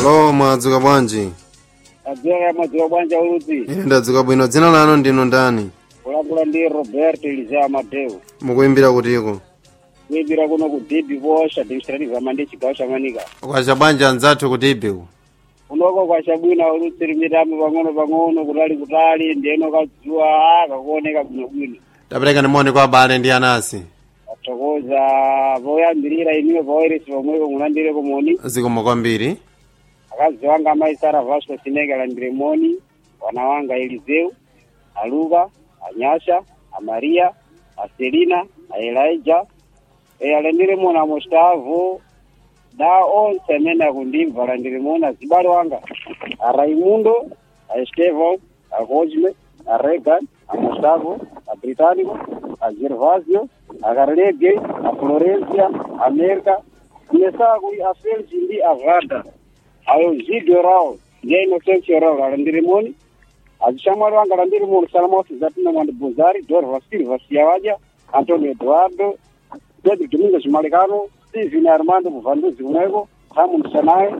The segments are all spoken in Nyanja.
alo mwadzuka bwanji adzera mwadzuka bwanji uludzi ine ndadzuka bwino dzina lanu ndino ndani kulakula ndi robert elisea madeu mukuimbira kutiko kuimbira kuno ku db bosh administrative amandi chigawo cha manika kwacha bwanji anzathu kuti ibiku unoko kwachabwino uludzi limitamo pang'ono pang'ono kutali kutali ndiyeno kadziwa ah, kakuoneka bwinobwino tapereka nimoni kwa abale ndi anasi athokoza poyambirira iniwe pawairesi pomweko mulandire komoni zikomo kwambiri akazi wanga amayi sara vasco sineke alandire moni wana wanga elizeu aluka anyasha amariya aselina aelija e alandire moni amostavu da onse amene akundimva alandire moni azibale wanga araimundo aestevon acosme aregan amostavu abritanico agervasio acarlege aflorencia america nesakui afelsi ndi avada ayo zidio rawo ndiye inosensi rawo alandire moni azishamwali wanga alandire moni salamosi zatina mwandi buzari dorva silva siyawaja antonio eduardo pedro domingos malikano steven armando muvanduzi kumweko hamon sanaye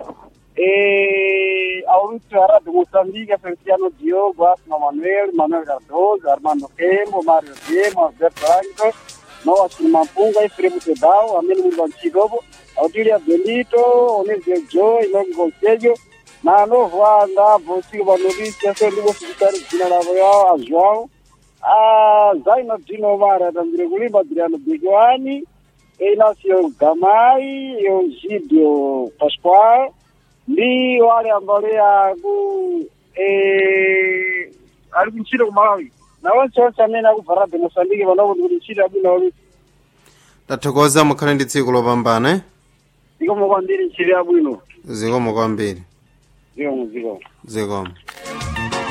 aurutsi arado moçambique feliciano diogo asma manuel manuel cardoso armando kembo mario demo alberto anco noasin mampunga efremo tedao amene muli pancidopo autilia benito onesio joy noki conselho na novo anda bosiko panovisia so ndikosikutsari dzina lavo yawo ajoao zaino dino mari atambire kulimba adriano bekiwani einacio gamai eugídio pascoal ndi wale ambale aku ali kuntchito ku malawi na onse onse amene akubva radio mosambike panopo kuti ntchito abwino oli tathokoza mukhale ndi tsiku lopambana eh? zikomo kwambiri ntchito yabwino zikomo kwambiri zikomo zikomo zikomo